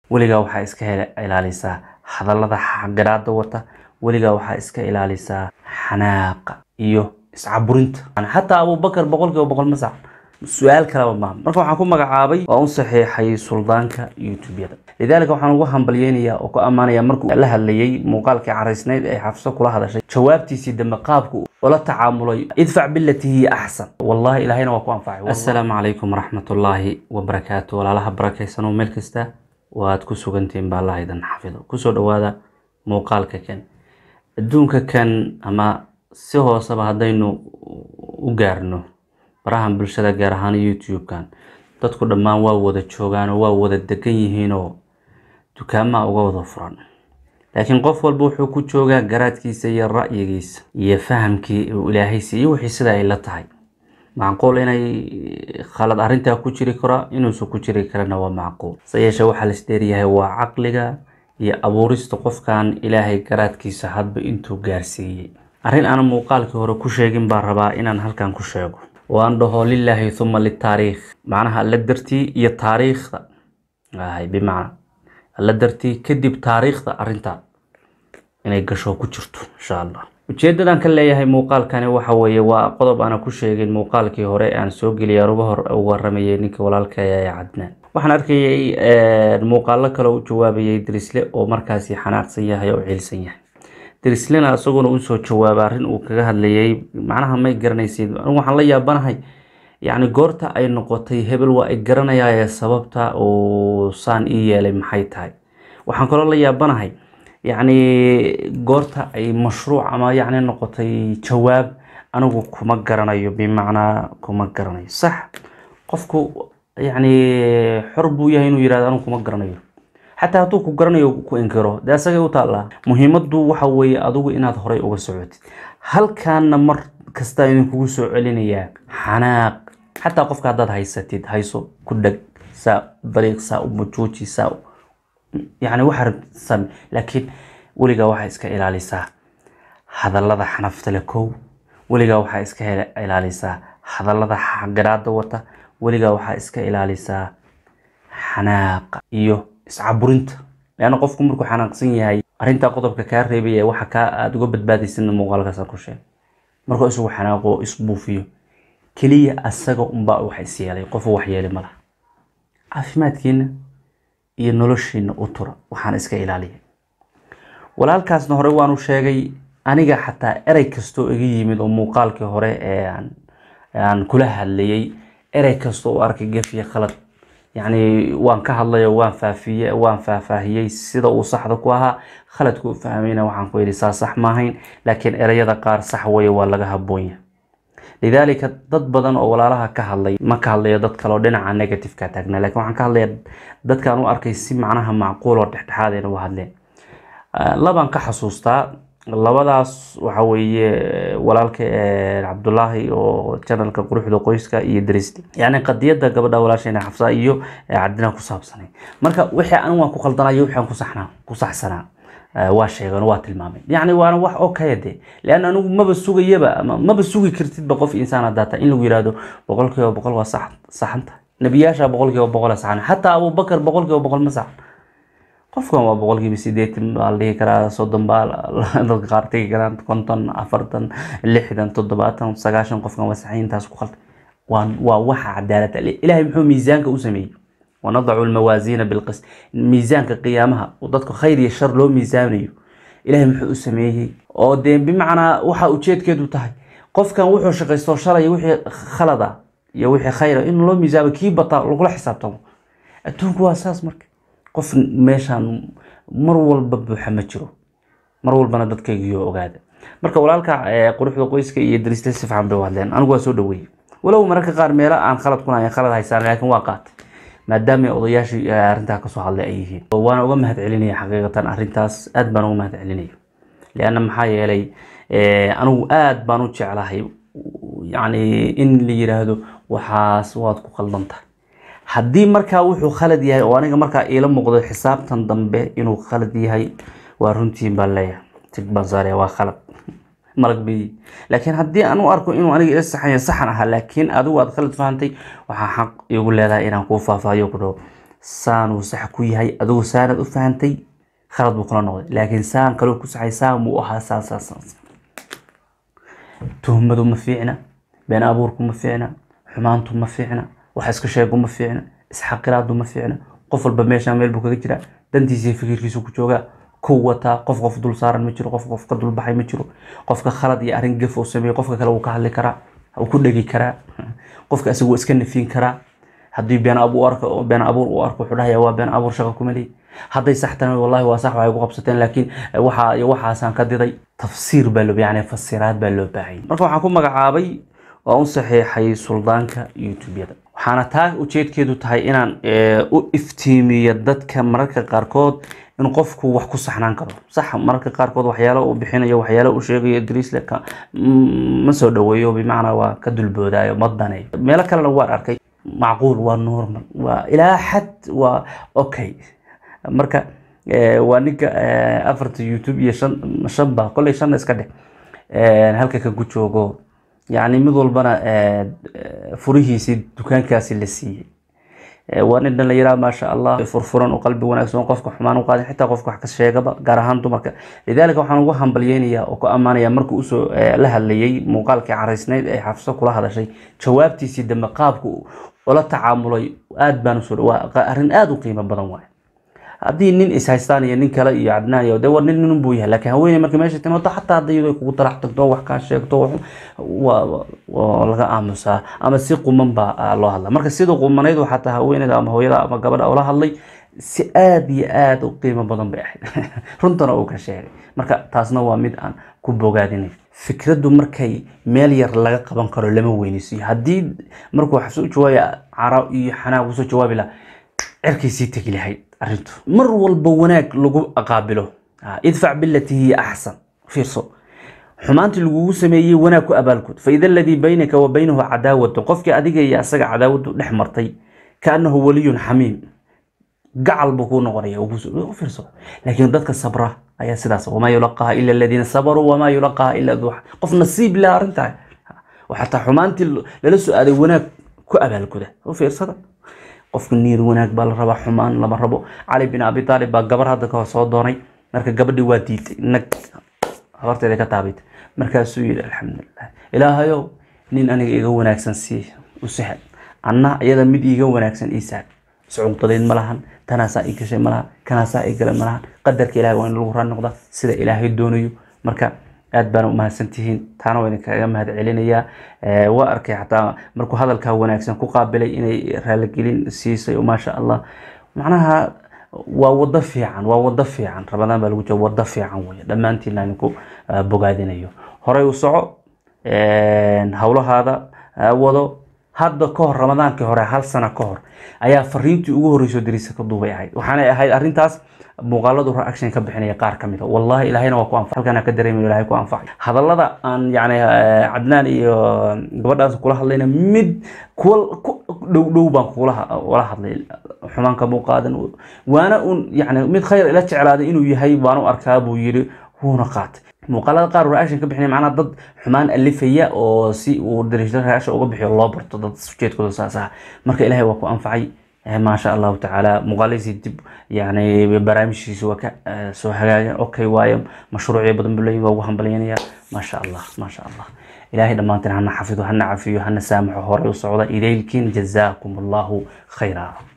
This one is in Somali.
weligaa waxaa iska hel- ilaalisaa hadallada xaqiraada wata weligaa waxaa iska ilaalisaa xanaaqa iyo iscaburinta xataa abubakar boqolkiiba boqol ma sax su-aal kaleba maaha marka waxaan ku magacaabay waa u saxiixay suldaanka youtubeyada lidaalika waxaan ugu hambalyeynayaa oo ku ammaanaya markuu la hadlayay muuqaalkii caraysnayd ee xafso kula hadashay jawaabtiisii dambe qaabku ula tacaamulay idfac bilati hiya axsan wallahi ilaahayna waa ku anfacay assalaamu calaykum waraxmatullaahi wabarakaatu walaalaha barakaysan oo meel kasta waad ku sugantihiin baa allah idin xafido kusoo dhawaada muuqaalka kan adduunka kan ama si hooseba haddaynu u gaarno barahan bulshada gaar ahaan youtube-kan dadku dhammaan waa wada joogaan oo waa wada degan yihiinoo dukaamaha uga wada furan laakiin qof walba wuxuu ku joogaa garaadkiisa iyo ra'yigiisa iyo fahamkii uu ilaahay siiyo wixii sida ay la tahay macquul inay khalad arrintaa ku jiri karo inuusan ku jiri karana waa macquul se yeeshee waxaa la isdheeryahay waa caqliga iyo abuurista qofkan ilaahay garaadkiisa hadba intuu gaarsiiyey arrin aan muuqaalkii hore ku sheegin baan rabaa inaan halkan ku sheego oo aan dhaho lilaahi huma litaariikh macnaha alla dartii iyo taariikhda ahay bimacna alla dartii kadib taariikhda arrinta inay gasho ku jirto insha allah ujeedadan ka leeyahay muuqaalkani waxa weeye waa qodob aana ku sheegin muuqaalkii hore aan soo geliyay aan uga hor u waramayay ninka walaalka ee cadnaan waxaan arkayay muuqaalo kale u jawaabayay dirisle oo markaasi xanaaqsan yahay oo ciilsan yahay dirislena isaguna usoo jawaaba arrin uu kaga hadlayay macnaha may garanaysid anigu waxaan la yaabanahay yacni goorta ay noqotay hebel waa ay garanayaaye sababta uu saan ii yeelay maxay tahay waxaan kaloo la yaabanahay yacni goorta ay mashruuc ama yacni noqotay jawaab anigu kuma garanayo bimacnaa kuma garanayo sax qofku yacni xor buu yahay inuu yirahdo anigu kuma garanayo xataa hadduu ku garanayo ku inkiro dee asagay u taallaa muhiimaddu waxa weeye adigu inaad horay uga socotid halkaana mar kasta idinkugu soo celinayaa xanaaq xataa qofka haddaad haysatid hayso ku dheg saa dariiq saa u mujuuji saa yacni waxa rabtid sami laakiin weligaa waxaa iska ilaalisaa hadallada xanafta le kow weligaa waxaa iska ilaalisaa hadallada xaqiraada wata weligaa waxaa iska ilaalisaa xanaaqa iyo iscaburinta leanna qofku markuu xanaaqsan yahay arrintaa qodobka kaa reebaya waxa kaa aada uga badbaadaysidna muuqaalkaas aan ku sheeg markuu isagu xanaaqo isbuufiyo keliya asaga unbaa wax is yeelay qofu wax yeeli ma laha caafimaadkiina iyo noloshiina u tura waxaan iska ilaaliyay walaalkaasna hore waanu sheegay aniga xataa erey kastoo iga yimid oo muuqaalkii hore ee aan kula hadlayay erey kastoo u arkay gafiye khalad yacni waan ka hadlayo waan faafiye waan faahfaahiyey sida uu saxda ku ahaa khaladku u fahmayna waxaan ku yidhi saa sax maahayn laakiin ereyada qaar sax weeye waa laga haboonya lidaalika dad badan oo walaalaha ka hadlay ma ka hadlayo dad kaleo dhinaca negativeka taagna lakin waxaan ka hadlaya dadkaan u arkay si macnaha macquul oo dhexdhexaadayna u hadleen labaan ka xasuustaa labadaas waxa weeye walaalka cabdulaahi oo janalka quruxda qoyska iyo drisli yacni qadiyadda gabadha walaashayna xafsa iyo cabdina ku saabsanay marka wixii anigu waan ku khaldanayo wixii aan ku saxnaa ku saxsanaa waa sheegan waa tilmaamay yacni waana wax okay de leanna anigu maba sugayaba ama maba sugi kartidba qof insaan haddaa tahay in lagu yihahdo boqol kiiba boqol waa sax saxanta nebiyaasha boqol kiiba boqol saxan xataa abubakar boqol kiiba boqol ma saxan qofkan waa boqolkiiba sideetan baa la dhihi karaa soddon baa dadka qaar tegi karaan konton afartan lixdan toddobaatan sagaashan qofkan waa saxiintaas ku khaldan waa waa waxa cadaalada ilaahay muxuu miisaanka u sameeyey wanadacu lmawaasiina bilqist miisaanka qiyaamaha oo dadka khayr iyo shar loo miisaamayo ilaahay muxuu u sameeyey oo dee bimacnaa waxa ujeedkeedu tahay qofkan wuxuu shaqaysto shalay wixii khalada iyo wixii khayra in loo miisaamo kii bataa lagula xisaabtamo adduunku waa saas marka qof meeshaan mar walba buuxa ma jiro mar walbana dadkaygiyo ogaada marka walaalka quruxda qoyska iyo darisle si fiican bay u hadleen anigu waa soo dhaweeyey walow mararka qaar meelo aan khalad kunahayn khalad haysaan laakiin waa qaatay maadaama odayaashii arrintaa kasoo hadlay ay yihiin waana uga mahad celinaya xaqiiqatan arrintaas aad baan uga mahad celinaya leanna maxaa yeelay anigu aad baan u jeclahay yacni in la yiraahdo waxaas waad ku khaldan tahay haddii markaa wuxuu khalad yahay oo aniga markaa iila muuqdo xisaabtan dambe inuu khalad yahay waa runtiin baan leeyahay tig baan saaraya waa khalad malag bay laakiin haddii aan u arko inuu aniga ila saxan yahay saxan ahaa laakiin adigu aad khalad fahantay waxaa xaq igu leedahay inaan kuu faahfaahiyo ku dhaho saanuu sax ku yahay adigu saanaad u fahantay khalad buu kula noqday laakiin saan kaloo ku saxay saan buu ahaa saan saan saan tuhmadu ma fiicna been abuurku ma fiicna xumaantu ma fiicna wax iska sheegu ma fiicna isxaqilaadu ma fiicna qof walba meesha meel buu kaga jiraa dantiisa iyo fikirkiisu ku joogaa ku wataa qof qof dul saaran ma jiro qof qof ka dul baxay ma jiro qofka khalad iyo arrin gaf uu sameeyo qofka kale wuu ka hadli karaa wuu ku dhegi karaa qofka isagu iska nafin karaa haddii been abuur arko been abuur uu arko wuxuu dhahayaa waa been abuur shaqo kuma leeyi hadday sax tahay wallahi waa sax waxay ku qabsateen laakiin waxa iyo waxaasaan ka diday tafsiir baa loo yani fasiraad baa loo baahayay marka waxaan ku magacaabay waa u saxiixay suldaanka youtubeyada waxaana taa ujeedkeedu tahay inaan u iftiimiyo dadka mararka qaarkood in qofku wax ku saxnaan karo sax mararka qaarkood waxyaalo uu bixinayo waxyaalo uu sheegayo drisle ma soo dhaweeyo bimacnaa waa ka dulboodaayo ma daneeyo meelo kalena waan arkay macquul waa normal waa ilaa xad waa okay marka waa ninka afarta youtube iyo shan shan ba kolley shanna iska dheh halka ka ku joogo yacni mid walbana furihiisii dukaankaasi la siiyey waa nin dhalinyara maasha allah furfuran oo qalbi wanaagsan qofka xumaan u qaadin xitaa qofka wax ka sheegaba gaar ahaan dumarka lidaalika waxaan ugu hambalyeynayaa oo ku ammaanaya markuu usoo la hadlayay muuqaalkii caraysnayd ee xafso kula hadashay jawaabtiisii dambe qaabku ula tacaamulay aad baan usoo waa arrin aada u qiimo badan waay haddii nin ishaystaan iyo nin kale iyo cadnaan iyo de war nin nin buu yahay laakiin haweeney markii meesha timaado xataa hadday iyadoo kugu talax tagto wax kaa sheegto waa waa laga aamusaa ama si quman baa loo hadla marka sida qumanayd waxaa taa haweeneyda ama hooyada ama gabadha ula hadlay si aada iyo aada u qiimo badan bay ahayd runtana uu ka sheegay marka taasna waa mid aan ku bogaadinay fikraddu markay meel yar laga qaban karo lama weynisiyo haddii markuu xabsi u jawaabaya cara iyo xanaaq usoo jawaabi laha cerkay sii tegi lahayd arrintu mar walba wanaag lagu qaabilo idfac bilati hiya axsan fiirso xumaantii lagugu sameeyey wanaag ku abaalgud faida aladii baynaka wa baynahu cadaawatu qofkii adiga iyo asaga cadaawadu dhex martay kaanahu waliyun xamiim gacal buu kuu noqonaya fiirso laakiin dadka sabra ayaa sidaas wamaa yulaqaha ila aladiina sabaruu wamaa yulaqaha ila duu qof nasiib leh arrintaa xataa xumaantii lala soo aaday wanaag ku abaalguda u fiirsada qofka niir wanaag baa la rabaa xumaan lama rabo cali bin abi taalib baa gabar hadda kahor soo doonay marka gabadhii waa diiday nag habarteeda ka taabita markaasuu yidhi alxamdulilah ilaahayow nin aniga iga wanaagsan sii u sahal anna iyada mid iiga wanaagsan ii sahal iscuqdadeed ma lahan tanaasaa ii gashay ma lahan kanaasaa ii galay ma lahan qadarka ilahay waa in lagu raan noqda sida ilaahay doonayo marka aad baana umahadsantihiin taana waa idinkaga mahad celinayaa waa arkay xataa markuu hadalkaa wanaagsan ku qaabilay inay raaligelin siisay maasha allah macnaha waa wado fiican waa wado fiican ramadaan baa lagu jira wado fiican wey dhammaantiina idinku bogaadinayo horey u soco howlahaada wado hadda ka hor ramadaankii hore hal sano ka hor ayaa fariintii ugu horreysoo dariisa ka duubay ahayd waxaanay ahayd arrintaas muuqaaladu reaction ka bixinaya qaar ka mid a wallahi ilaahayna waa ku anfacay halkaan ka dareemayo ilahay ku anfacay hadallada aan yacni cadnaan iyo gabadhaas kula hadlayna mid kuwa ku dhow dhow baan kula wala hadlay xumaanka muu qaadan waana un yacni mid khayr ila jeclaaday inuu yahay baan u arkaa buu yidhi wuuna qaatay muuqaalada qaar reaction ka bixinaya macnaha dad xumaan alifaya oo si uu dariishada reaction uga bixiyo loo barto dad ujeedkooda saas ah marka ilaahay waa ku anfacay ما شاء الله تعالى مقاليسي دب يعني برامجي سواك سو هجاجة أوكي وايم مشروعي بدن بلي ووهم بليانيا ما شاء الله ما شاء الله إلهي لما أنت هنا حفظ وهنا عفي وهنا سامح وهوري وصعود إليكين جزاكم الله خيرا